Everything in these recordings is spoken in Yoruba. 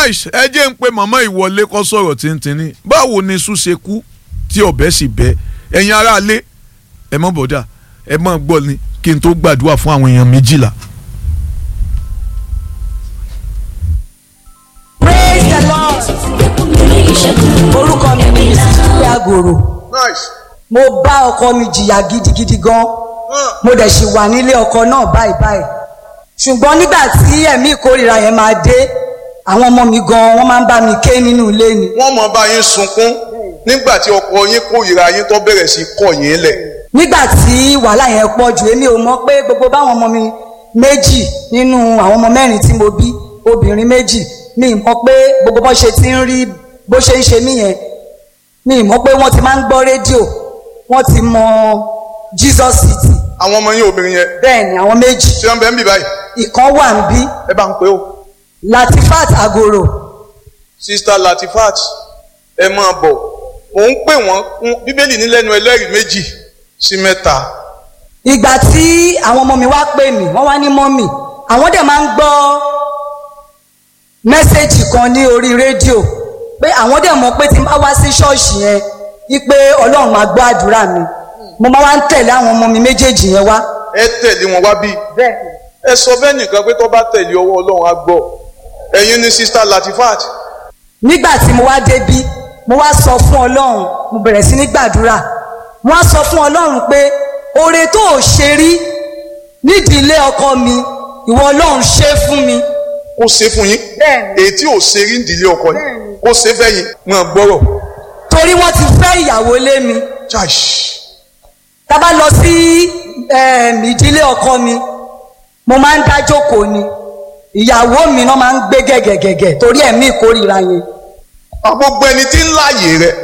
nice ẹ jẹ́ ń pe màmá ìwọlé kọ́ sọ̀rọ̀ tíntìní báwo ni iṣu ṣe kú tí ọ̀bẹ sì bẹ́ ẹ̀yin aráalé ẹ mọ̀ bọ̀dà ẹ mọ̀ gbọ́ ni kí n tó gbàdúrà fún àwọn èèyàn méjìlá. praise the lord orúkọ mi ni ìsìnkú àgòrò nice. mo bá ọkọ mi jìyà gidigidi gan mo dẹ̀ sì wà nílé ọkọ náà báyìí báyìí ṣùgbọ́n nígbà tí ẹ̀mí ìkórìíra yẹn máa dé àwọn ọmọ mi gan wọ́n máa ń bá mi ké nínú ilé ni wọ́n mọ̀ bá yín sunkún nígbà tí ọkọ yín kórìíra yín tó bẹ̀rẹ̀ sí kọ̀ yín lẹ̀. nígbà tí wàhálà yẹn pọ̀ jù èmi ò mọ̀ pé gbogbo báwọn ọmọ mi méjì nínú àwọn ọmọ mẹ́rin tí mo bí obìnrin méjì mi ì mọ̀ pé gbogbo bó ṣe ti ń rí bó ṣe ń ṣe mí yẹn mi ì mọ̀ pé wọ́n ti máa ń gbọ́ rédíò wọ́n ti mọ Jesus City àwọn ọmọ yín obìnrin yẹn bẹ́ẹ̀ ni àwọn méjì tí wọ́n bẹ̀ ń bì báyìí ìkan wà ń bí ẹ bá ń pè ó. Latifat Agoro sista Latifat ẹ máa bọ̀ mò ń pè wọ́n fún bíbélì ní lẹ́nu ẹlẹ́rìí méjì sí mẹ́ta. ìgbà tí àwọn ọmọ mi wá pè mí wọ́n wá ní mọ́mì àwọn dẹ̀ máa ń gbọ́ mẹ́sẹ̀gì kan ní orí rédíò pé àwọn dẹ̀ mọ̀ pé tí n bá wá sí ṣọ́ọ̀ṣì yẹn wípé ọlọ́run máa gbọ́ àdúrà mi mo máa wá ń tẹ̀lé àwọn ọmọ mi méjèèjì yẹn wá. ẹ tẹ̀lé wọn wá bí. ẹ sọ bẹ́ẹ̀ nìkan pé tó bá tẹ̀lé ọwọ́ ọlọ́run á gbọ́ ẹ̀yin ni sista Latifat. nígbà tí mo wá débí mo wá sọ fún ọlọ́run mo bẹ̀rẹ̀ sí ní gbàdúrà mo wá sọ fún ọlọ́run pé oore tó ò ṣe rí nídìílé ọkọ mi ìwọ ọlọ́run ṣe fún mi. ó ṣe fún yín Bẹ́ẹ̀ni. èyí tí ò ṣe rí ìdílé ọkọ yín ó ṣe fẹ́yìn wọn gbọ́rọ̀. torí wọ́n ti fẹ́ ìyàwó lé mi Chaish. tá a bá lọ sí em, ìdílé ọkọ mi mo máa ń dá jókòó ni ìyàwó mi náà máa ń gbé gẹ̀gẹ̀gẹ̀gẹ̀ torí ẹ̀mí ìkórìíra yẹn. gbogbo ẹni tí ń láàyè rẹ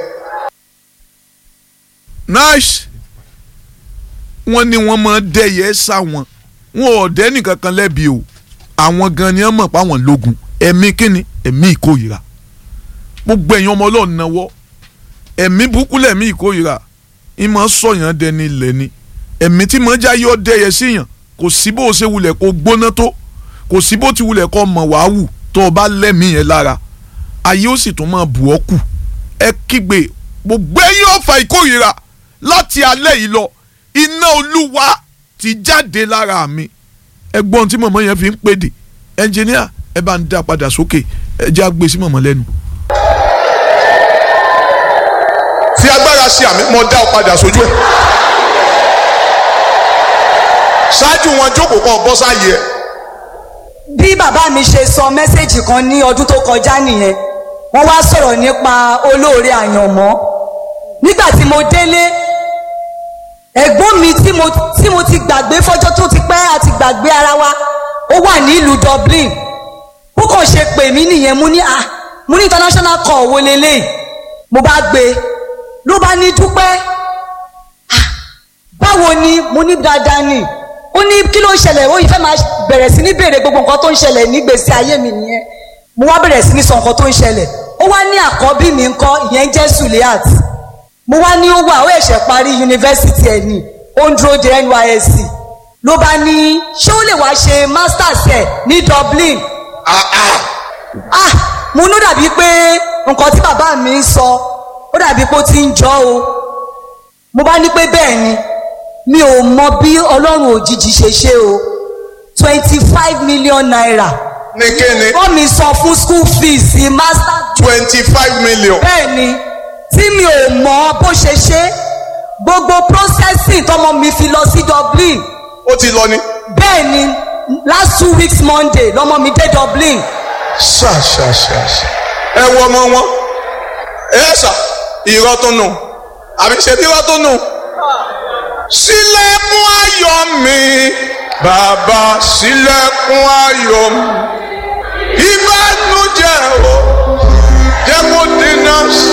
nice wọ́n ní wọ́n máa dẹ́yẹ sá wọn wọn ò dẹ́ nìkan kan lẹ́bi o àwọn gan ni wọ́n mọ̀ páwọn lógun ẹ̀mí kíni ẹ̀mí ìkórìíra gbogbo ẹ̀yin ọmọ ọlọ́run náwó ẹ̀mí burúkú lẹ̀mí ìkórìíra ìmọ̀ sọ̀yàn dẹni ilẹ̀ ni ẹ̀mí tí mọ̀ já yọ dẹ́yẹ síyàn kò sí bó o ṣe wulẹ̀ kó gbóná tó kò sí bó ti wulẹ̀ kó mọ̀ wá wù tó o bá lẹ́mìí yẹn lára ayé ó sì tún máa bù ọ́ kù ẹ kígbe gbogbo ẹ̀yin ọ̀fà ìkórìíra láti alẹ́ yìí lọ iná olúwa ti jáde lára mi ẹgbọ́n tí mọ̀mọ́ yẹn fi ń pèdè ẹnjìníà ẹ bá ń dá padà sókè ẹ jẹ́ àgbè sí mọ̀mọ́ lẹ́nu. fi agbára sí àmì mo dá ọ padà sójú ẹ ṣáájú wọn jókòó kan bọ́ sáyé ẹ bí bàbá mi ṣe sọ mẹ́sẹ̀gì kan ní ọdún tó kọjá nìyẹn wọ́n wá sọ̀rọ̀ nípa olóore àyànmọ́ nígbà tí mo délé ẹ̀gbọ́n mi tí mo tí mo ti gbàgbé fọ́jọ́ tó ti pẹ́ àti gbàgbé ara wa ó wà nílùú Dublin ó kàn ṣe pè mí nìyẹn mo ní à mo ní international call wo leléyìí mo bá gbé ló bá ní dúpẹ́ "Ah, báwo ni mo ní dáadáa ni ó ní kí ló ń ṣẹlẹ̀ ó yìí fẹ́ máa bẹ̀rẹ̀ sí ní béèrè gbogbo nǹkan tó ń ṣẹlẹ̀ nígbèsí ayé mi nìyẹn mo wá bẹ̀rẹ̀ sí ní sọ nǹkan tó ń ṣẹlẹ̀ ó wá ní àkọ́bí mi ńkọ́ ìyẹn jẹ́ Suliat mo wá ní ó wà ó ẹ̀ṣẹ̀ parí yunifásitì ẹ̀ ní ó ń dúró de NYSC ló bá ní ṣé ó lè wá ṣe masters ẹ̀ ní Dublin ah mo ní ó dàbí pé nǹkan tí bàbá mi ń sọ ó dàbí pé ó ti ń jọ o mo bá ní pé bẹ́ẹ̀ ni mi ò mọ bí ọlọ́run òjijì ṣe ṣe o twenty five million naira ní kíni wọ́n mi san fún school fees master twenty five million bẹ́ẹ̀ ni tí mi ò mọ bó ṣe ṣe gbogbo processing tọmọ mi fi lọ sí Dublin ó ti lọ ni bẹ́ẹ̀ ni last two weeks Monday lọmọ mi dé Dublin ṣàṣàṣàṣà ẹ wọ ọmọ wọn ẹ ṣà irọ́ tó nù àbí ṣe bí irọ́ tó nù. sílẹ̀kùn ayọ̀ mi bàbá sílẹ̀kùn ayọ̀ mi ìbànújẹ́ o jẹ́ kó dínà sí